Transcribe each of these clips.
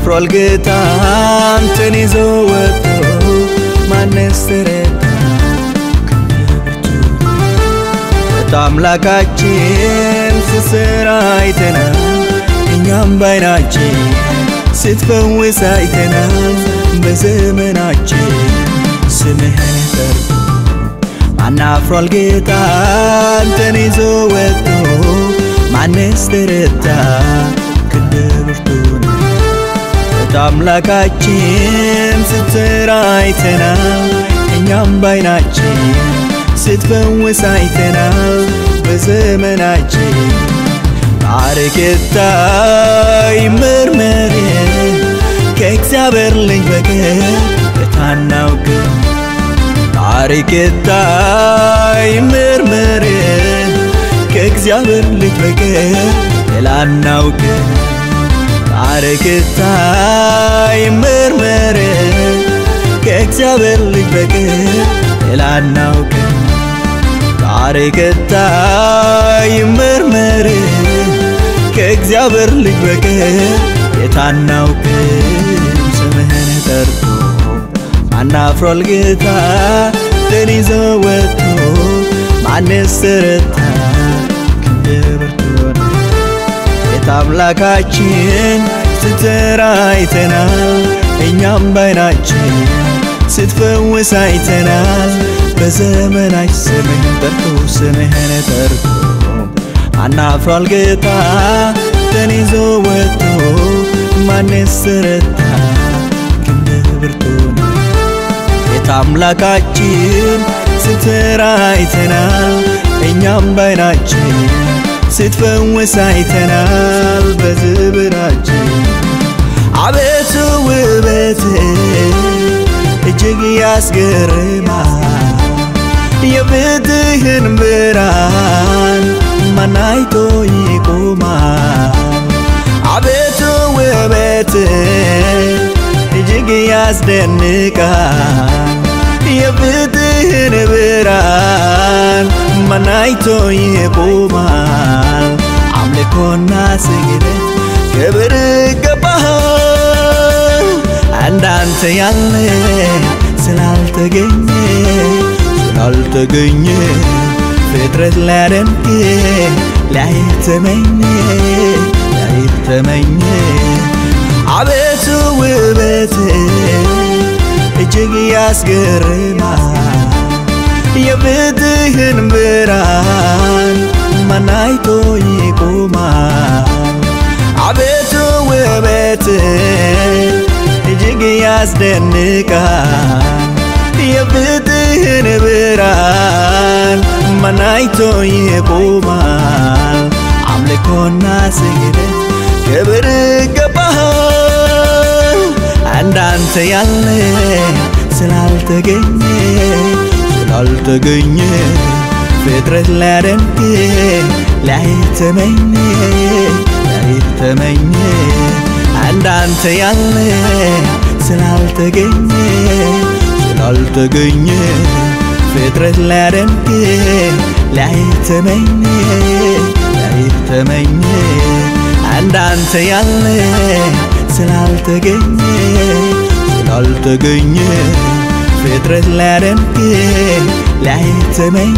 አፍሯል ጌታ አንተን ይዞ ወጥቶ ማንስ ተረታ አምላካችን ስትሰራ አይተናል፣ እኛም ባይናችን ስትፈውስ አይተናል። በዘመናችን ስምህን ጠርቶ ማን አፍሯል ጌታ አንተን ይዞ ወጥቶ ማንስ ተረታ ክንድ ብርቱ ነው። አምላካችን ስትሰራ አይተናል፣ እኛም ባይናችን ስትፈውስ አይተናል። በዘመናችን ታሪክ ይመርመር ከእግዚአብሔር ልጅ በቀር አናውቅም። ታሪክ ይመርመር ከእግዚአብሔር ልጅ በቀር ሌላ አናውቅም። ታሪክ ይመርመር ከእግዚአብሔር ልጅ በቀር ሌላ አናውቅም። ታሪክ ይመርመር ከእግዚአብሔር ልጅ በቀር የታናውቅም። ስምህን ጠርቶ ማን አፍሯል ጌታ አንተን ይዞ ወጥቶ ማንስ ተረታ ክንድ ብርቱ ነው። ጌታ አምላካችን ስትሰራ አይተናል፣ እኛም ባይናችን ስትፈውስ አይተናል። በዘመናች ስምህን ጠርቶ ስምህን ጠርቶ ማን አፍሯል ጌታ አንተን ይዞ ወጥቶ ማንስ ተረታ ክንድ ብርቱ ነው። ጌታ አምላካችን ስትሰራ አይተናል፣ እኛም ባይናችን ስትፈውስ አይተናል። በዝብራችን አቤቱ ውበት እጅግ ያስገርማል። የፊትህን ብርሃን ማን አይቶ ይቆማል? አቤቱ ውበት እጅግ ያስደንቃል። የፊትህን ብርሃን ማን አይቶ ይቆማል? አምልኮና ስግደት ክብር ይገባሃል። እንዳንተ ያለ ስላልተገኘ ስላልተገኘ ፍጥረት ሊያደንቅ ሊያይተመኝ ሊያይተመኝ አቤቱ ውበት እጅግ ያስገርማል። የፊትህን ብርሃን ማን አይቶ ይቆማል? አቤቱ ውበት እጅግ ያስደንቃል። የፊትህን ብርሃን ማን አይቶ ይቆማል? አምልኮና ስግደት ክብር ይገባሃል። እንዳንተ ያለ ስላልተገኘ ስላልተገኘ ፍጥረት ሊያደንቅ ሊያይተመኝ ሊያይተመኝ እንዳንተ ያለ ስላልተገኘ ስላልተገኘ ፍጥረት ሊያደንቅ ሊያይተመኝ ሊያይተመኝ እንዳንተ ያለ ስላልተገኘ ስላልተገኘ ፍጥረት ሊያደንቅ ሊያይተመኝ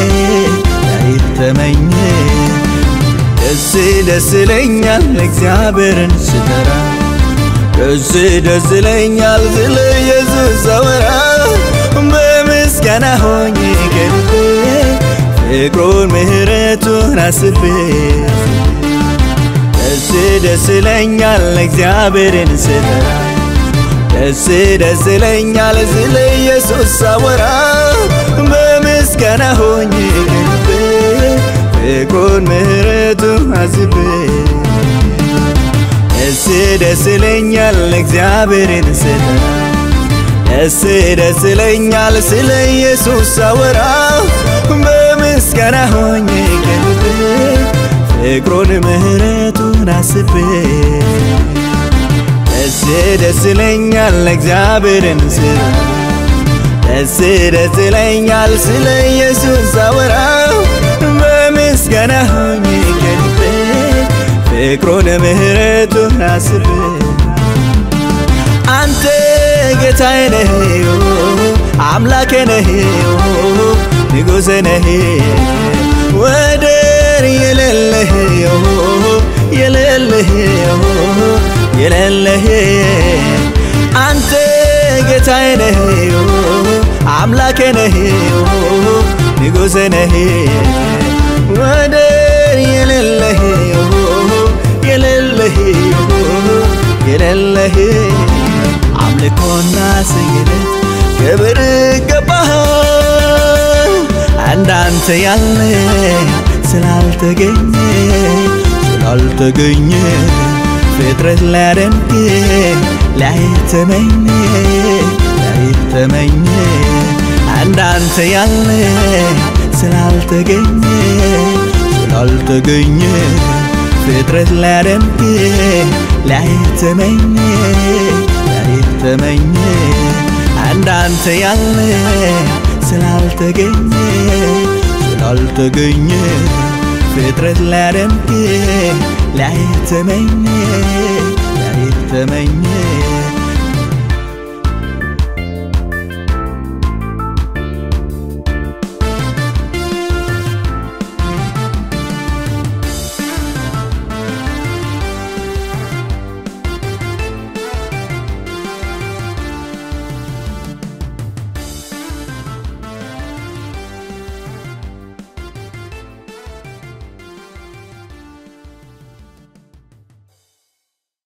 ሊያይተመኝ ደስ ደስ ይለኛል እግዚአብሔርን ስጠራ ደስ ደስ ይለኛል ስለ ኢየሱስ ሳወራ በምስጋና ሆኜ ገልቤ ፍቅሩን ምሕረቱን አስቤ ደስ ደስ ይለኛል እግዚአብሔርን ስጠራ ደስ ደስ ይለኛል ስለ ኢየሱስ ሳወራ በምስጋና ሆኜ ገልቤ ፍቅሩን ምሕረቱን አስቤ ደስ ደስ ይለኛል እግዚአብሔርን ስጠራ ደስ ደስ ይለኛል ስለ ኢየሱስ ሳወራ በምስጋና ሆኜ ገልቤ ፍቅሩን ምሕረቱን አስቤ ደስ ደስ ይለኛል እግዚአብሔርን ስጠራ ደስ ደስ ይለኛል ስለ ኢየሱስ ሳወራ በምስጋና ሆኜ ገልቤ ፍቅሩን ምሕረቱን አስቤ አንተ ጌታዬ ነህ አምላኬ ነህ ንጉሴ ነህ ወደር የሌለህ የሌለህ የሌለህ አንተ ጌታዬ ነህ አምላኬ ነህ ንጉሴ ነህ ወደር የሌለህ የሌለህ የሌለህ አምልኮና ስግደት ክብር ይገባሃል እንዳንተ ያለ ስላልተገኘ ስላልተገኘ ፍጥረት ሊያደንቅ ላይተመኝ ላይተመኝ እንዳንተ ያለ ስላልተገኘ ስላልተገኘ ፍጥረት ሊያደንቅ ላይተመኝ ላይተመኝ እንዳንተ ያለ ስላልተገኘ ስላልተገኘ ፍጥረት ሊያደንቅ ላይተመኝ ላይተመኝ